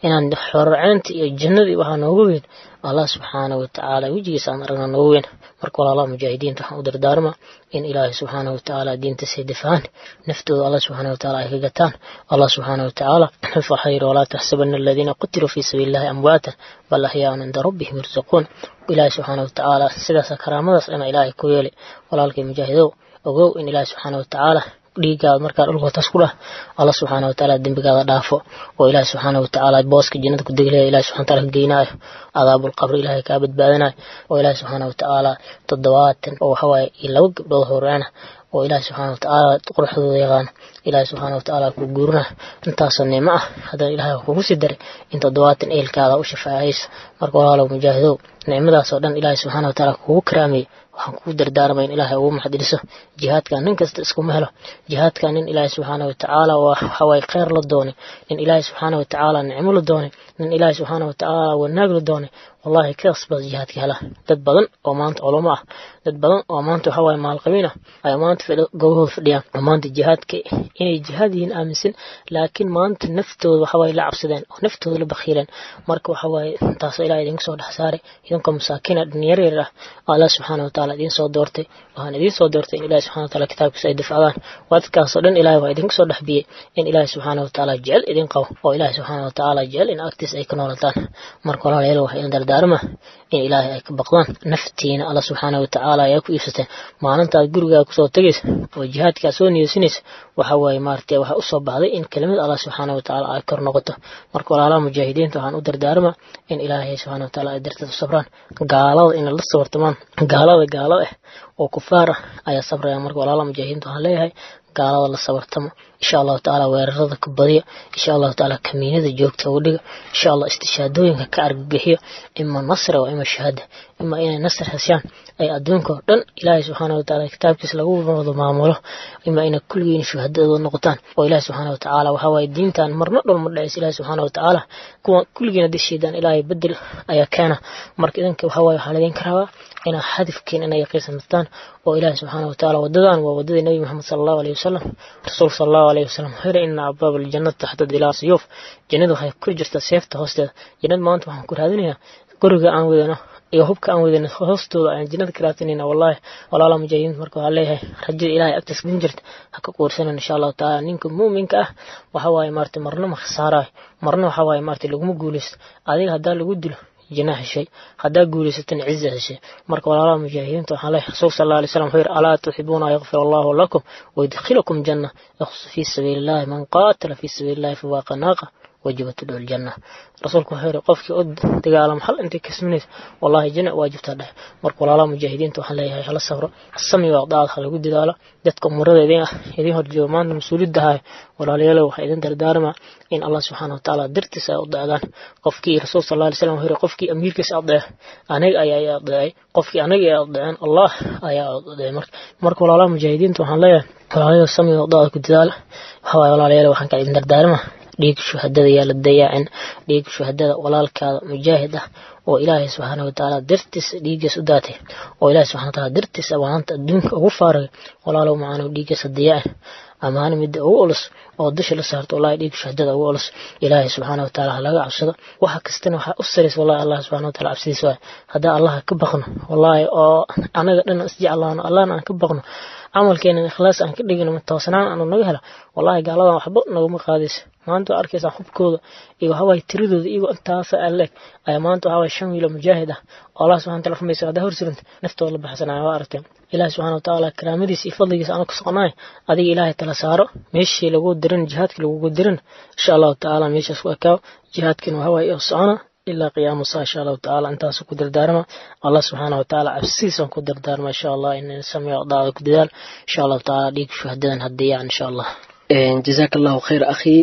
inaan xorceynta iyo jannadii waxaa noogu weyn allah subxaana watacaala wejigiisa aan aragna noogu weyn marka walaalaha mujaahidiinta waxaan u dardaarma in ilaahay subxaana watacaala diintiisa difacaan naftooda allah subxaana watacaala ay ka gataan allah subxaana watacaala waxaa yidhi walaa taxsabana aladiina qutiluu fii sabiili illahi amwaata bal axyaaun cinda rabbihim yursaquun ilaahay subxaana watacaala sidaasa karaamadaas ina ilaahay ku yeeli walaalkay mujaahidow ogow in ilaahay subxaana watacaala dhiigaada markaa dhulka taas ku dhah allah subxaana watacaala dembigaada dhaafo oo ilaahi subxaana watacaala booska jannada ku deglaya ilahi subxana wataala ka geynaayo cadaabulqabri ilaahay kaa badbaadinayo oo ilaahi subxaana watacaala toddobaatan oo waxawaaye iyo laba gabdhood horeena oo ilaahi subxaana watacaala quruxdooda yaqaano ilaahi subxaana watacaala ku guurina intaasoo nicmo ah haddana ilaahay kugu sii daray in toddobaatan eelkaada u shafaacaysa marka walaalow mujaahidow nicmadaasoo dhan ilaahi subxaana watacaala kugu karaamayay waxaan kugu dardaarmay in ilaahay ugu maxdiliso jihaadkan nin kasta iskuma helo jihaadkan nin ilaahay subxaana watacaala waa waxawaaye kheyr la doonay nin ilaahay subxaana watacaala nicmo la doonay nin ilaahay subxaana watacaala wanaag la doonay wallahi kaas baa jihaadka hela dad badan oo maanta culamo ah dad badan oo maanta waxa waaye maalqabiin ah ayaa maanta gobahooda fadhiyaan oo maanta jihaadka inay jihaad yihiin aaminsan laakiin maanta naftooda waxa waaye la cabsadeen oo naftooda la bakhiileen marka waxa waaye taasoo ilaah idinku soo dhex saaray idinkoo masaakiina dhalinyar yar ah allah subxaana watacaala idiin soo doortay waxaan idiin soo doortay in ilahi subxana wataala kitaabkiisa ay difacdaan wadkaasoo dhan ilahay waa idinku soo dhex biyey in ilaahi subxaana watacaala jecel idin qabo oo ilaahi subxaana watacaala jecel in agtiisa ay ka noolataan marka walaalayaal waxay idin dardaarma in ilaahay ay ka baqdaan naftiina alla subxaana watacaala ayaa ku iibsateen maalintaad gurigaa kusoo tegaysa oo jihaadkaa soo niyeysanaysa waxa waaye maaragtay waxaa usoo baxday in kelimad allah subxaana watacaala ay kor noqoto marka walaalaha mujaahidiinta waxaan u dardaarma in ilaahay subxaana wataala ay darteed u sabraan gaalada ina la sabartamaan gaalada gaalada ah oo kufaar ah ayaa sabraya marka walaalaha mujaahidiinta waxaan leeyahay gaalada la sabartamo insha allahu tacaala weerarada ka badiya insha allahu tacaala kamiinada joogta uga dhiga insha allah istishaadooyinka ka argagixiyo ima nasra oo ima shahaada ima inay nasr heshaan ay adduunka oo dhan ilaahay subxaana watacaala kitaabkiisa lagu wada maamulo ima inay kulligiin shuhadadooda noqotaan oo ilaahay subxaana watacaala waxaa waaye diintan marna dhol ma dhacaysa ilaahay subxaana watacaala kuwa kulligiina dishiidaan ilaahay bedel ayaa keena marka idinka waxaa waaye waxaa laydinka rabaa inaa hadafkiin inay yaqiinsantaan oo ilaahay subxaana watacaala wadadan waa wadadii nabi maxamed sala allahu alayhi wasalam rasuulka sala allahu alayhi wasalam wuxuu yidhi ina abwaab aljannati taxta dilaa siyuuf jannadu waxay ku jirtaa seefta hoosteeda jannada maanta waxaan ku raadinayaa guriga aan wadano iyo hubka aan wadano hoostooda ayaan jannada ka raadsanayna wallahi walaalaha mujaahidiinta marka waxaa leeyahay rajada ilaahay agtiis kun jirta ha ka quursanan insha allahu tacaala ninka muuminka ah waxa waaye maarata marna ma khasaarayo marna waxa waaye maarata laguma guulaysto adiga haddaa lagu dilo جناح الشيء هذا قول ستن عزة الشيء مرك ولا مجاهدين توحى الله رسول صلى الله عليه وسلم خير ألا تحبون يغفر الله لكم ويدخلكم جنة يخص في سبيل الله من قاتل في سبيل الله فواق ناقة وجبت له الجنة رسولك خير قفك أد تقال محل أنت كسمنيس والله جنة واجبت له مرك ولا مجاهدين توحى الله على الصبر السمي وأعضاء خلق قد دالا dadka umrada idin idin horjooga maanta mas-uuliyadda hayo walaalayaalo waxaa idin dardaarmaa in allah subxaana watacaala dartiisa ay udeecdaan qofkii rasuul sal alla alay slam wuxuu yiri qofkii amiirkiisa adeec aniga ayaa adeecay qofkii aniga ay adeeceen allah ayaa adeecay marka marka walaalaha mujaahidiinta waxaan leeyahay walaalayaal samiga wadaada ku dadaala waxaa waaye walaalayaal waxaan kaa idin dardaarmaa dhiig shuhadada yaa la dayaacin dhiig shuhadada walaalkaada mujaahid ah oo ilaahay subxaana watacaala dartiisa dhiiggiis u daatay oo ilaahay subxana wataala dartiisa maanta adduunka ugu faaragay walaalow macaanow dhiiggiisa dayaacin amaana midda ugu ulus oo dusha la saarto wallahi dhiig shuhadada ugu ulus ilaahay subxaana watacaala ha laga cabsado waxa kastana waxaa u saraysa wallahi allah subxana wataala cabsidiisa waay haddaan allaha ka baqno wallahi oo anaga dhan isjeclaano allahna aan ka baqno camalkeena ikhlaas aan ka dhigino toosnaan aanu naga helo wallahi gaaladan waxba naguma qaadaysa maanta waa arkaysaa xubkooda iyo waxawaaye tiradooda iyagoo intaasa aleeg ayaa maanta waxawaaye shan wiilo mujaahid ah oo allah subxana wataala rumaysa haddaa horsuranta naftooda la baxsanaya waa aragteen ilaahi subxana watacaala karaamadiisa iyo fadligiisa aanu ka soconaay adiga ilaahay tala saaro meeshii lagu dirin jihaadkii lagugu dirin insha allahu tacaala meeshaas ku ekaaw jihaadkiina waxawaaye oo socona ilaa qiyaama saa insha allahu tacaala intaasu ku dardaarma allah subxaana watacaala cabsidiisan ku dardaarma insha allah in sameeyo daada ku dadaal insha allahu tacaala dhiig shuhadadan hadiyaan insha allah jazaaka allahu khayr akhii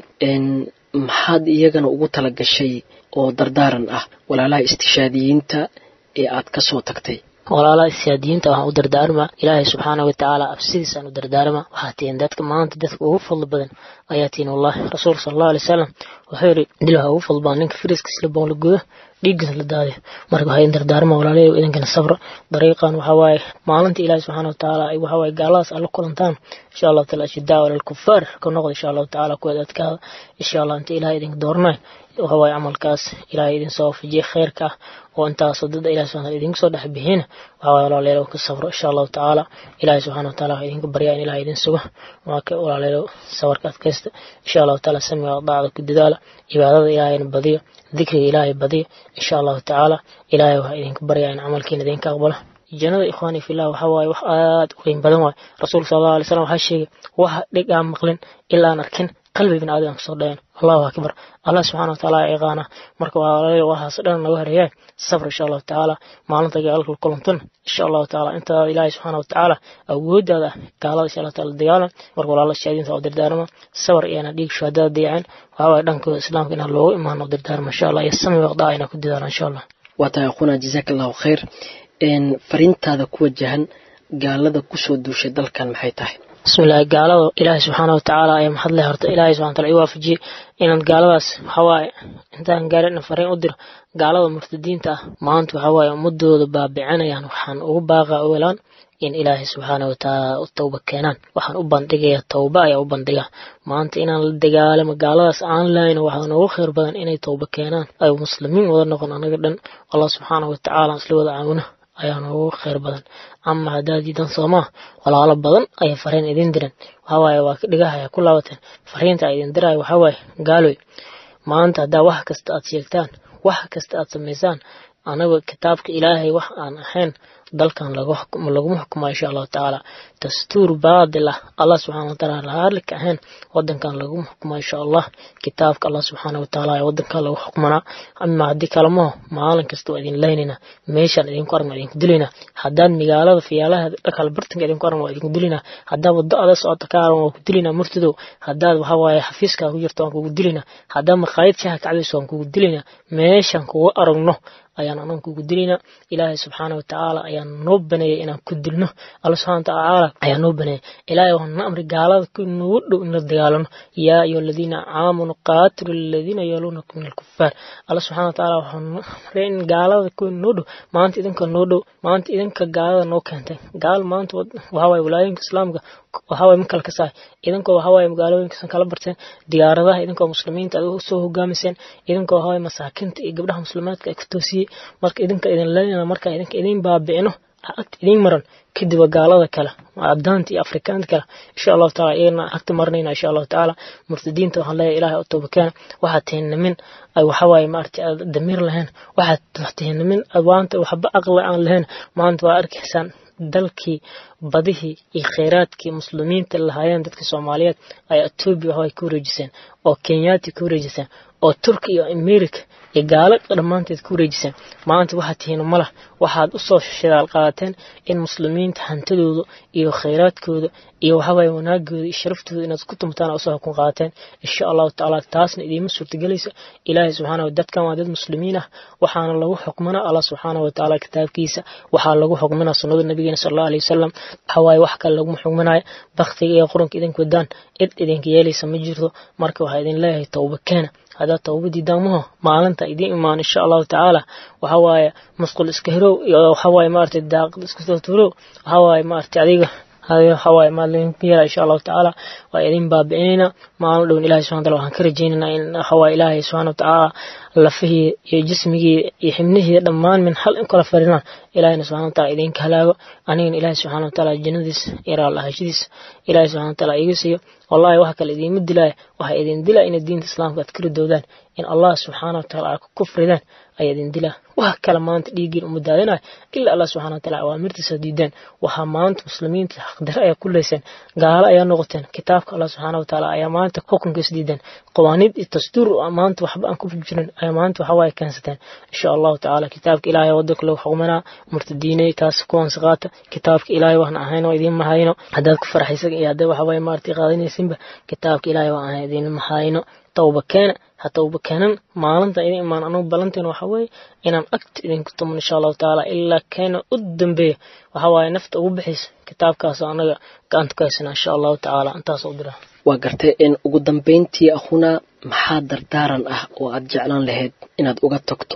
maxaad iyagana ugu tala gashay oo dardaaran ah walaalaha istishaadiyiinta ee aad ka soo tagtay walaalaha istishaadiyiinta waxaan u dardaarmaa ilaahay subxaana watacaala absidiisaan u dardaarma waxaa tihiin dadka maanta dadka ugu fadli badan ayaa tihiin wallahi rasuul sala allahu alay wasalam wuxuu yidhi dil waxaa ugu fadli badan ninka firiskiisla boon la gudo dhiiggiis la daadiyo marka waxay in dardaarma walaalayaal idinkana sabra dariiqan waxaa waaye maalinta ilaahi subxaana watacaala ay waxaa waaye gaaladaas alla kulantaan insha allahu taala ashidaa walilkufaar ka noqda insha allahu tacaala kuweed adkaada insha allah inta ilahay idinka doornay waxa waaye camalkaas ilaahay idin soo wafajiye khayrka ah oo intaasoo dad ilahi subxana wataala idinka soo dhex bixina waxaa waaye walaalayaal ka sabro insha allahu tacaala ilaahay subxaana wataala waxaa idinka baryaa in ilahay idin sugo waa ka walaalayaal sabarka adkaysta insha allahu tacaala samiga daacda ku dadaala cibaadada ilaahayna badiyo dikriga ilaahay badiyo insha allahu tacaala ilaahay waxaa idinka baryaa in camalkiina idinka aqbalo jannada ikhwaani fillah waxaa waaye wax aad u qiim badan waaye rasuulka sala allahu alay slam waxaa sheegay waxa dhig aan maqlin ilaa aan arkin qalbi bin aadam kasoo dhayan allahu akbar allah subxana wataala ciqaana marka waa waxaas dhan naga horeeyaa sabr insha allahu tacaala maalinta gaalka kulantan insha allahu tacaala intaa ilaahay subxaana watacaala awoodaada gaalada insha allah taala dagaalan marka walaala shahaadiinta oo dardaarma sabr iyana dhiig shuhadada dayacin waxaa waaye dhankooda islaamka inaan loogu imaano dardaarma insha allah iyo sami waqdaa inaan ku dadaala insha allah waa tahay akhuna jazaaka allahu khayr fariintaada ku wajahan gaalada kusoo duushay dalkan maxay tahay bismillahi gaalada ilaahay subxaana watacaala ayaa maxad leh horta ilaahay subxana wataala i waafajiyey inaan gaaladaas waxawaaye intaan gaarin fariin u diro gaalada murtadiinta ah maanta waxawaaye ummadooda baabicinayaan waxaan ugu baaqa ogolaan in ilaahay subxaana watacaala u tawba keenaan waxaan u bandhigaya tawba ayaa u bandhiga maanta inaan la dagaalamo gaaladaas aan lahayn waxaa noogu khayr badan inay tawba keenaan ay muslimiin wada noqon anaga dhan allah subxaana watacaala isla wada caawina ayaa noogu khayr badan ama haddaad diidan soomaa walaalo badan ayay fariin idin diran waxawaaye waa ka dhigahaya ku laabateen fariinta a idin diraayo waxawaaye gaaloy maanta haddaa wax kasta aad sheegtaan wax kasta aad samaysaan anaga kitaabka ilaahay wax aan ahayn dalkan laguma xukumo insha allahu tacaala dastuur baadil ah allah subxana wataala lahalika ahayn wadankan laguma xukumo insha allah kitaabka allah subxaana wataala ee wadankan lagu xukmanaa ama haddii kalemaho maalin kasta waa idin laynayna meeshaan idinku aragna idinku dilayna haddaad magaalada fiyaalaha dhakal bartanka idinku aragna waa idinku dilayna haddaad wado ada socota ka aran waa ku dilaynaa murtadow haddaad waxa waaye xafiiskaa ku jirto waan kugu dilaynaa haddaad maqaayad shaha kacbayso waan kugu dilaynaa meeshaan kugu aragno ayaan anan kugu dilaynaa ilaahay subxaana watacaala ayaan noo baneeyay inaan ku dilno alla subxana watacaala ayaa noo baneeyay ilaahay waxaan na amri gaalada ku nagu dhow in la dagaalano yaa ayuha aladiina aamanuu qaatilu aladiina yaluunakum min alkufaar alla subxana watacaala waxaan amray in gaalada ku noo dhow maanta idinka noo dhow maanta idinka gaalada noo keentay gaal maanta waxawaaye walaayinka islaamka waxawaaye ma kala kasaay idinkoo waxawaaye magaalooyinkasan kala barteen diyaaradaha idinkoo muslimiinta aad soo hogaamiseen idinkoo waxawaaye masaakinta iyo gabdhaha muslimaadka ay ku toosiyey marka idinka idin leynana marka idinka idin baabicino agta idin maran kadib waa gaalada kale abdaanta iyo afrikaanta kale insha allahu taala iyagana agta marinayna insha allahu tacaala murtadiinta waxaan leeyahay ilaahay u toobakeena waxaad tihiin nimin ay waxawaaye maaragta aad damiir lahayn waxaad tihiin nimin maanta waxba aqli aan lahayn maanta waa arkaysaan dalkii badihii iyo kheyraadkii muslimiinta lahaayeen dadka soomaaliyeed ayaa etoobiya waxaway ku wareejiseen oo kenyaati ku wareejiseen oo turki iyo america iyo gaalo dhammaanteed ku wareejiseen maanta waxaad tihiin malah waxaad usoo shidaal qaadateen in muslimiinta hantidooda iyo kheyraadkooda iyo waxawaaye wanaagooda iyo sharaftooda inaad ku tumtaan usoo xukun qaadateen insha allahu tacaala taasna idiima suurtagelaysa ilaahay subxaana dadkan waa dad muslimiin ah waxaana lagu xukmanaa allah subxaana watacaala kitaabkiisa waxaa lagu xukmanaa sunnada nabigeena sal allahu aleyh wasalam waxawaaye wax kale laguma xukmanaayo baktiga iyo quranka idinku wadaan cid idinka yeelaysa ma jirto marka waxaa idin leeyahay towba keena haddaad towbadii daamaho maalinta idiin imaan insha allahu tacaala waxawaaye musqul iska hirow iyo waxawaaye maaragtay daaqad iska soo tuurow waxawaaye maaragtay adiga waxawaaye maalin yara insha allahu tacaala waa idin baabi'inayna maalin dhown ilahi subxana wataala waxaan ka rajaynaynaa in waxawaaye ilaahay subxana watacaala lafihii iyo jismigii iyo xibnihii dhammaan min hal in kala farinaan ilahina subxana wataala idinka halaago anigana ilaahi subxana wataala jannadiisa iyo raallahashadiisa ilaahi subxana wataala iga siiyo wallahi wax kale idiima dilaya waxaa idin dilaa inay diinta islaamka aad ka ridoodaan in allah subxaana wataala aad ku kufridaan ayaa idin dilaa wax kale maanta dhiiggiin uma daadinayo ilaa allah subxana wataala awaamirtiisa diideen waxaa maanta muslimiinta xaqdare ayaa ku leyseen gaalo ayaa noqoteen kitaabka allah subxaana wataala ayaa maanta xukunkiisa diideen qawaaniid iyo dastuur maanta waxba aan ku jirin ayaa maanta waxawaaye keensateen insha allahu tacaala kitaabka ilaahay wadanka lagu xukumanaa murtadiinay taas kuwansi qaata kitaabka ilaahay waxna ahayn oo idiin mahayno haddaad ku farxaysan iyo haddaad waxawaaye maaragtay qaadanaysinba kitaabka ilaahay waa ahayn idiin mahayno towba keena ha towba keenan maalinta idin imaan anugu ballanteena waxa weeye inaan agta idinku tuman insha allahu tacaala ilaa keena u dambeeya waxa waaye nafta ugu bixaysa kitaabkaas anaga gacanta ku haysana insha allahu tacaala intaas u dira waa gartay in ugu dambayntii akhuna maxaa dardaaran ah oo aad jeclaan lahayd inaad uga tagto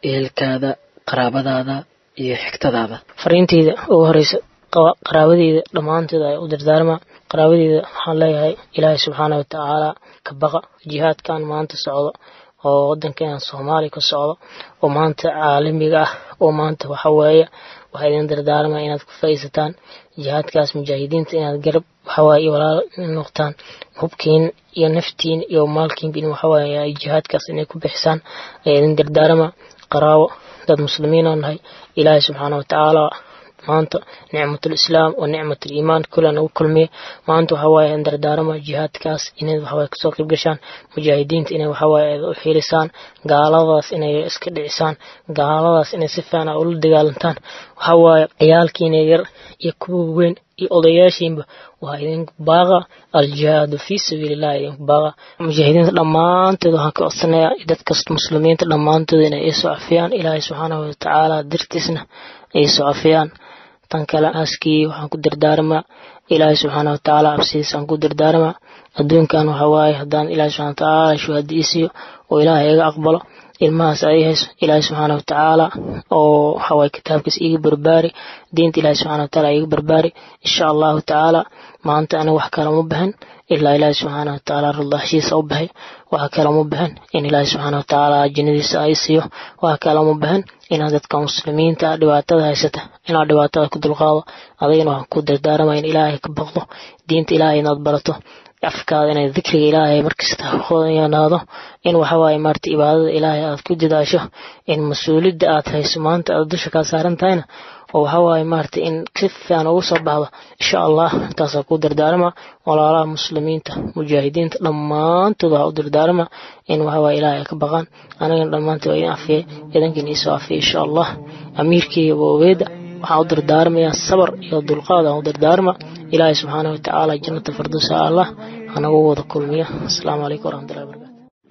ehelkaada qaraabadaada iyo xigtadaada fariinteyda ugu horeysa qaraabadeyda dhammaanteed ay u dardaarmaa qaraabadeyda waxaan leeyahay ilaahay subxaana watacaala ka baqa jihaadkan maanta socdo oo wadankeena soomaaliya ka socdo oo maanta caalamiga ah oo maanta waxaweeye waxaa idin dardaarmaa inaad ku faa'iisataan jihaadkaas mujaahidiinta inaad garab waxawaaye iyo walaal noqtaan hubkiin iyo naftiin iyo maalkiinba in waxawaaye ay jihaadkaas inay ku bixisaan ayaa idin dardaarmaa qaraabo dad muslimiin oo nahay ilaahay subxaana watacaala maanta nicmatul islaam oo nicmatul iimaan kula nagu kulmiya maanta waxa waaye in dardaarama jihaadkaas inay waxawaaye kasoo qayb gashaan mujaahidiinta inay waxawaaye u xiilisaan gaaladaas inay iska dhicisaan gaaladaas inay si fiican ula dagaalantaan waxawaaye ciyaalkiina yar iyo kuwa weyn iyo odayaashiinba waxaa idinku baaqa aljihaadu fii sabiililah idinku baaqa mujaahidiinta dhammaanteed waxaan ka codsanayaa dadkasta muslimiinta dhammaantood inay iisoo cafiyaan ilaahay subxaanahu watacaala dartiisna iisoo cafiyaan tan kale aaskii waxaan ku dardaarmaa ilaahay subxaana watacaala absidiisaan ku dardaarmaa adduunkan waxa waaye haddaan ilaahay subxana watacaala shuhada ii siiyo oo ilaahay iga aqbalo ilmahaas ay hayso ilaahay subxaana watacaala oo waxawaaye kitaabkiis iiga barbaari diinta ilaahay subxana watacaala iiga barbaari insha allahu tacaala maanta aniga wax kale ma bahan ilaa ilaahay subxaana watacaala radaashiisa u baxay waxa kale ma bahan in ilaahay subxaana watacaala jannadiisa ay siiyo waxa kale ma bahan inaad dadka muslimiinta dhibaatada haysata inaad dhibaatada ku dulqaado adigana waxaan ku dardaarama in ilaahay ka baqdo diinta ilaahay inaad barato afkaada inay dikriga ilaahay markasta hoyanaado in waxawaaye maarata ibaadada ilaahay aad ku dadaasho in mas-uuliyadda aad hayso maanta aad dusha kaa saaran tahayna oo waxawaaye maarata in si fiican ugu soo baxdo insha allah intaasaa ku dardaarama walaalaha muslimiinta mujaahidiinta dhammaantood waxaa u dardaarama in waxawaaye ilaahay ay ka baqaan anigana dhammaantood waa idin afiyay idankiina iisoo afiyay insha allah amiirkii waaweeda waxaan u dardaarmayaa sabar iyo dulqaad aan u dardaarma ilaahay subxaana watacaala jannata firdowsa allah hanagu wada kulmiya asalaamu calaykum waraxmatullahi wabarakatu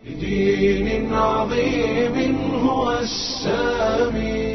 بدين عظيم هو السامي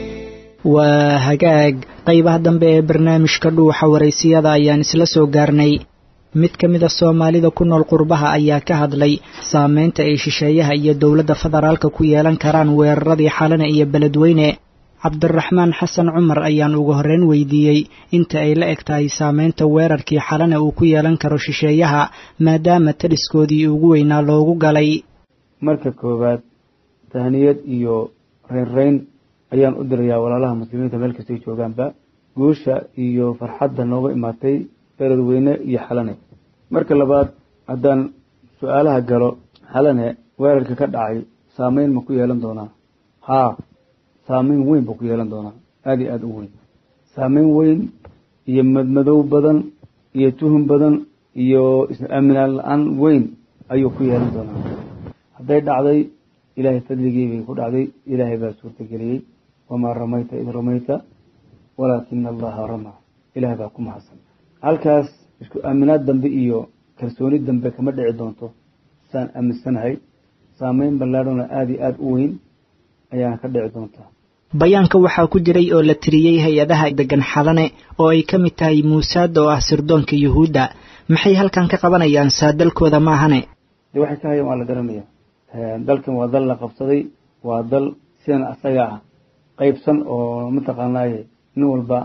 waa hagaag qaybaha dambe ee barnaamijka dhuuxa waraysiyada ayaan isla soo gaarnay mid ka mid a soomaalida ku nool qurbaha ayaa ka hadlay saameynta ay shisheeyaha iyo dowladda federaalka ku yeelan karaan weeraradii xalana iyo beledweyne cabdiraxmaan xasan cumar ayaan ugu horreyn weydiiyey inta ay la eg tahay saameynta weerarkii xalana uu ku yeelan karo shisheeyaha maadaama taliskoodii ugu weynaa loogu galay marka koowaad tahniyad iyo reynreyn ayaan u dirayaa walaalaha muslimiinta meel kastay joogaanba guusha iyo farxadda nooga imaatay beledweyne iyo xalane marka labaad haddaan su-aalaha galo xalane weerarka ka dhacay saameyn ma ku yeelan doonaa haa saameyn weyn buu ku yeelan doonaa aada iyo aada u weyn saameyn weyn iyo madmadow badan iyo tuhum badan iyo is-aaminaan la-aan weyn ayuu ku yeelan doonaa hadday dhacday ilaahay fadligii bay ku dhacday ilaahay baa suurtageliyey wamaa ramayta id ramayta walaakina allaha ramaa ilahay baa ku mahadsan halkaas isku aaminaad dambe iyo kalsooni dambe kama dhici doonto saan aaminsanahay saameyn ballaadhona aada iyo aada u weyn ayaana ka dhici doontaa bayaanka waxaa ku jiray oo la tiriyey hay-adaha degan xalane oo ay ka mid tahay muusaada oo ah sirdoonka yuhuudda maxay halkan ka qabanayaan saadalkooda maahane dee waxay ka hayaan waa la garanaya dalkan waa dal la qabsaday waa dal sidan asaga ah qeybsan oo mataqaanaaye nin walba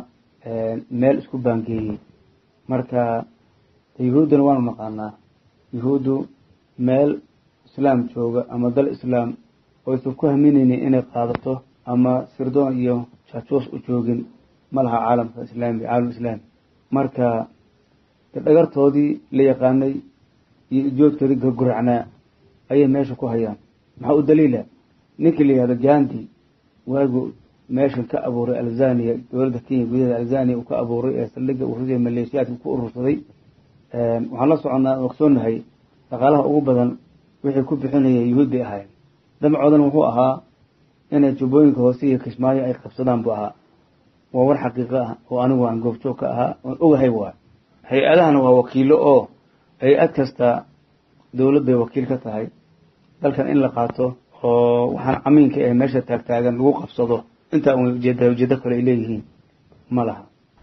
meel isku baangeeyey marka yuhuuddana waanu naqaanaa yuhuuddu meel islaam jooga ama dal islaam oo aysan ku haminaynin inay qaadato ama sirdoon iyo jaajuus u joogin ma laha caalamka islaami caalam islaami marka dhagartoodii la yaqaanay iyo ujoodkoodii gurguracnaa ayay meesha ku hayaan maxaa u daliila ninkii la yihahdo gandi waagu meeshan ka abuuray alzania dowladda kenya gudaheeda alzania uu ka abuuray ee saldhiga uu rusya maleeshiyaadka ku urursaday waxaan la soconnaa ogsoonahay dhaqaalaha ugu badan wixii ku bixinayay yuhuud bay ahaayeen damcoodan wuxuu ahaa inay jubbooyinka hoose iyo kismaayo ay qabsadaan buu ahaa waa war xaqiiqo ah oo anigu aan goobjoog ka ahaa oon ogahay waay hay-adahana waa wakiilo oo hay-ad kasta dowlad bay wakiil ka tahay dalkan in la qaato oo waxaan camiinka ee meesha taagtaagan lagu qabsado intaa un ujeeda ujeedo kale ay leeyihiin ma laha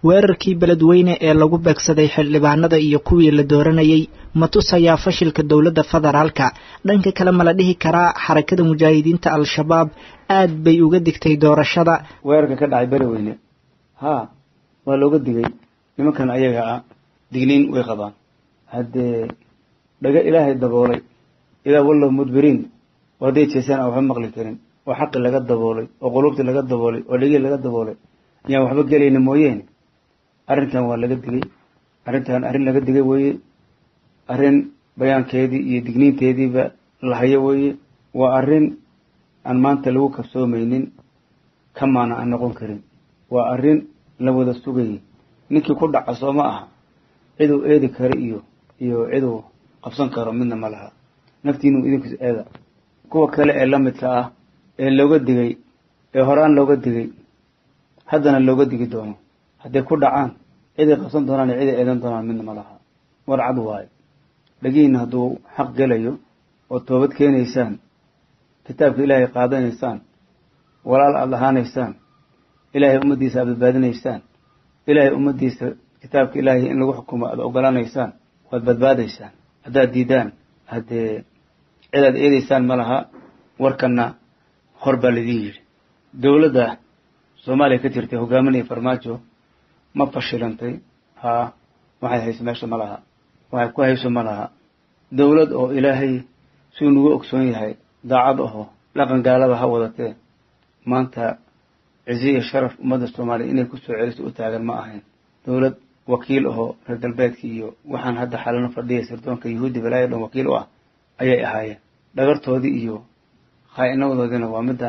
weerarkii beledweyne ee lagu beegsaday xildhibaanada iyo kuwii la dooranayay ma tusayaa fashilka dowladda federaalka dhanka kale ma la dhihi karaa xarakada mujaahidiinta al-shabaab aad bay uga digtay doorashada weerarka ka dhacay beledweyne haa waa looga digay nimankan ayaga ah digniin way qabaan haddee dhaga ilaahay daboolay idaa wallow mudbiriin oo hadday jeesaan aan waxba maqli karin oo xaqi laga daboolay oo quluubtii laga daboolay oo dhegii laga daboolay ayaan waxba gelayna mooyeene arrinkan waa laga digay arrintan arrin laga digay weeye arrin bayaankeedii iyo digniinteediiba la hayo weeye waa arrin aan maanta lagu kabsoomaynin kamaana aan noqon karin waa arrin la wada sugayay ninkii ku dhaca soo ma aha ciduu eedi karo iyo iyo ciduu qabsan karo midna ma laha naftiinu idinkus eeda kuwa kale ee lamidka ah ee looga digay ee horaan looga digay haddana looga digi doono hadday ku dhacaan ciday qabsan doonaan iyo ciday eedan doonaan midna ma laha war cad waayo dhagihiina hadduu xaq gelayo oo toobad keenaysaan kitaabka ilaahay qaadanaysaan walaal aada lahaanaysaan ilaahay ummaddiisa aad badbaadinaysaan ilaahay ummaddiisa kitaabka ilaahay in lagu xukumo aada ogolaanaysaan waad badbaadaysaan haddaad diidaan haddee cidaad eedaysaan ma laha warkanna hor baa laidin yidhi dowladda soomaaliya ka jirtay hogaaminaya farmaajo ma fashilantay haa waxay hayso meesha ma laha waxay ku hayso ma laha dowlad oo ilaahay siduu nagu ogsoon yahay daacad aho dhaqan gaalada ha wadatee maanta cizi iyo sharaf ummadda soomaaliya inay kusoo celiso u taagan ma ahayn dowlad wakiil ahoo reer galbeedka iyo waxaan hadda xalano fadhiya sirdoonka yahuudi balaayo dhan wakiil u ah ayay ahaayeen dhagartoodii iyo khaa-inadoodiina waa midda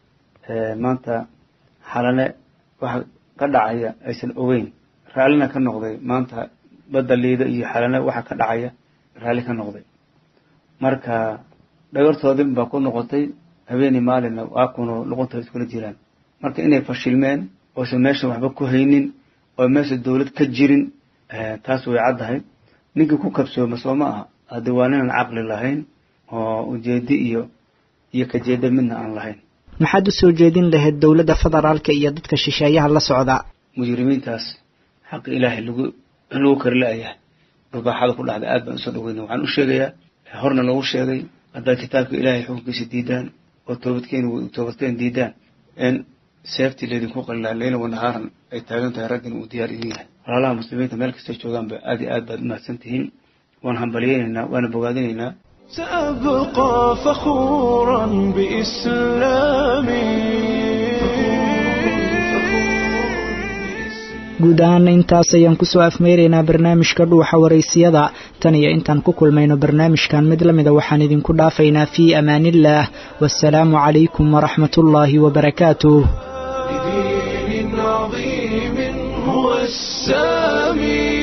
maanta xalane waxa ka dhacaya aysan ogeyn raallina ka noqday maanta badda liida iyo xalane waxa ka dhacaya raalli ka noqday marka dhagartoodin baa ku noqotay habeeni maalinna waa kuno luqunta iskula jiraan marka inay fashilmeen oosan meesha waxba ku haynin oo meesha dowlad ka jirin taas way caddahay ninkii ku kabsooma soo ma aha haddii waa ninaan caqli lahayn oo ujeedi iyo iyo kajeeda midna aan lahayn maxaad u soo jeedin lahayd dowladda federaalka iyo dadka shisheeyaha la socda mujrimiintaas xaqi ilaahay lagu lagu kari la-yahay dhulbaaxada ku dhacda aad baan usoo dhaweyna waxaan u sheegayaa horna loogu sheegay haddaad kitaabka ilaahay xukunkiisa diidaan oo toobadkeen toobadkeen diidaan in seeftii laydinku qalilaa leyla wanahaaran ay taagan tahay raggin uu diyaar idin yahay walaalaha muslimiinta meel kastay joogaanba aad iyo aad baad umahadsan tihiin waan hambalyeynaynaa waana bogaadinaynaa سأبقى فخورا بإسلامي guud ahaana intaas ayaan kusoo afmeyraynaa barnaamijka dhuuxa waraysiyada tan iyo intaan ku kulmayno barnaamijkan mid la mida waxaan idinku dhaafaynaa fii amaaniillaah wasalaamu calaykum waraxmatullaahi wabarakaatuh بدين عظيم هو السامي